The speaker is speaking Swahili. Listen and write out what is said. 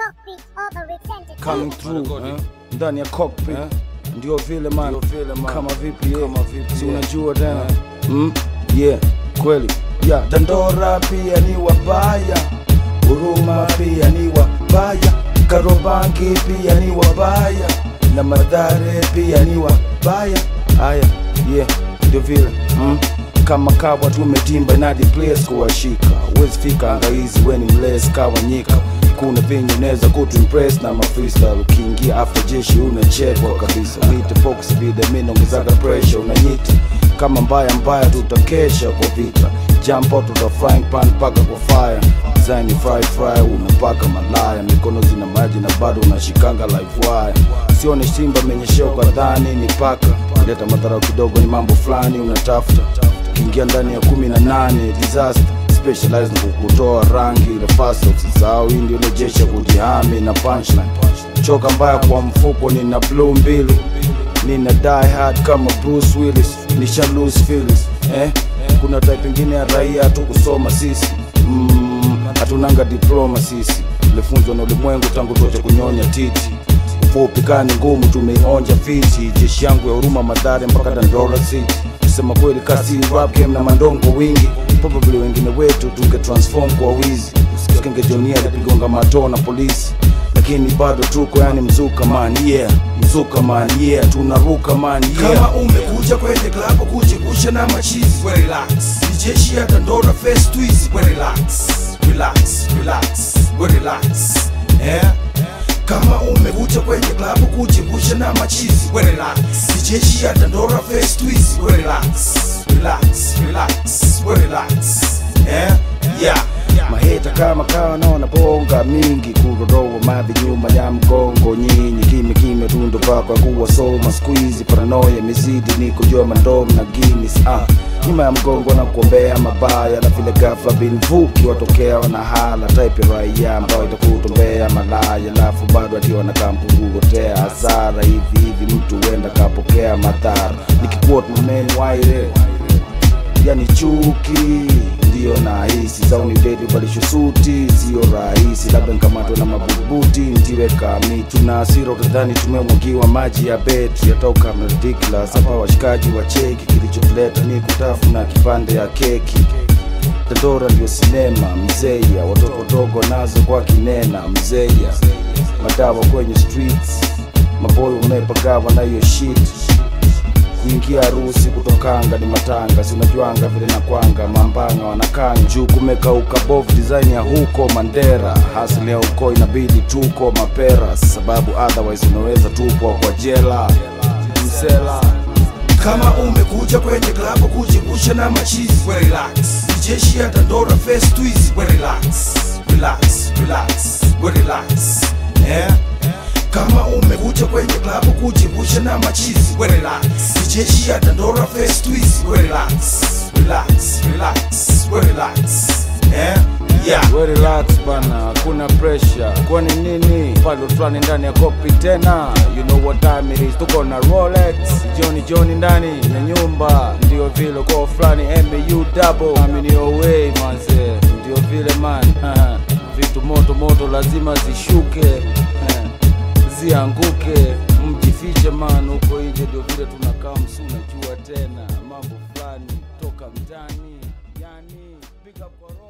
cockpit overextended. coming through Wanagodi. eh? ndani ya cockpit Eh? ndio vile man Ndio vile man. kama vipi yeah. Kama vipi, si yeah. unajua tena mm? yeah kweli yeah. dandora pia ni wabaya huruma pia ni wabaya karobangi pia ni wabaya na madhare pia ni wabaya haya yeah ndio vile mm? kama kawa tumetimba inadi place kuwashika uwezi fika angaizi weni mles kawanyika kuna venye unaweza kutuimpress na mafreestyle ukiingia after jeshi unachekwa kabisa wite focus vile mi naongezaga pressure unanyita kama mbaya mbaya tutakesha kwa vita jump out tuta frying pan paka kwa fire design ni fry fry unapaka malaya mikono zina maji na bado unashikanga live wire sione simba menyesheo kadhani ni paka leta madharau kidogo ni mambo fulani unatafuta ukiingia ndani ya kumi na nane disaster specialized na kukutoa rangi ile fast usisahau hii ndio nejesha kujihami na punchline choka mbaya kwa mfuko nina blue mbili nina die hard kama Bruce Willis nisha lose feelings eh? kuna type ingine ya raia tu kusoma sisi mm, hatunanga diploma sisi tulifunzwa na ulimwengu tangu tote kunyonya titi fupi kani ngumu tumeionja fiti jeshi yangu ya huruma madhare mpaka Dandora City kusema kweli kasi rap game na mandongo wingi probably wengine wetu tunge transform kwa wizi usikenge jonia lipigonga matoo na polisi lakini bado tuko yani mzuka man yeah mzuka man yeah tunaruka man yeah kama umekuja kwenye klabu kujigusha na machizi we relax ni jeshi ya dandora face twizi we relax relax relax we relax eh kama umekuja kwenye klabu kujigusha na machizi we relax ni jeshi ya dandora face twizi we relax relax relax we relax eh yeah maheta kama kawa naona bonga mingi kurodoa madhi nyuma ya mgongo nyinyi kime kime tundo pakwa kuwa soma squeeze paranoia mizidi niko jua mandom na guinness ah nyuma ya mgongo na kuombea mabaya na vile ghafla binvuki watokea wanahala type ya raia ambayo itakutombea malaya alafu bado akiwa na kampungugotea hasara hivi hivi mtu huenda kapokea madhara nikikuot mamen waire yani chuki ndiyo nahisi zauni dedi balisho suti sio rahisi labda nkamatwe na mabubuti ntiweka mitu na asira utadhani tumemwagiwa maji ya betri yatoka ridiculous hapa washikaji wa cheki kilichotuleta ni kutafuna kipande ya keki Dandora ndio sinema mzeya, watoto dogo nazo kwa kinena mzeya, madawa kwenye streets, maboyo unayepagawa na hiyo shit kuingia harusi kutokanga ni matanga sinajuanga vile na kwanga mambanga wanakanga juu kumekauka bovu design ya huko mandera hasili ya huko inabidi tuko mapera sababu otherwise unaweza tupwa kwa jela msela kama umekuja kwenye klabu kujigusha na machizi we relax ni jeshi ya dandora face twizi we relax relax relax we relax eh kama umekuja kwenye klabu kujigusha na machizi we relax ni jeshi ya dandora face twizi we relax relax relax we relax eh yeah We relax bana, hakuna pressure. Kwani nini? Pale fulani ndani ya kopi tena. You know what time it is. Tuko na Rolex. Johnny Johnny ndani ya nyumba. Ndio vile kwa fulani MAU double. Amini away manze. Ndio vile man. Vitu moto moto lazima zishuke. Zianguke. Mjifiche man huko nje ndio vile tunakaa msuna jua tena. Mambo fulani toka mtani. Yani pick up kwa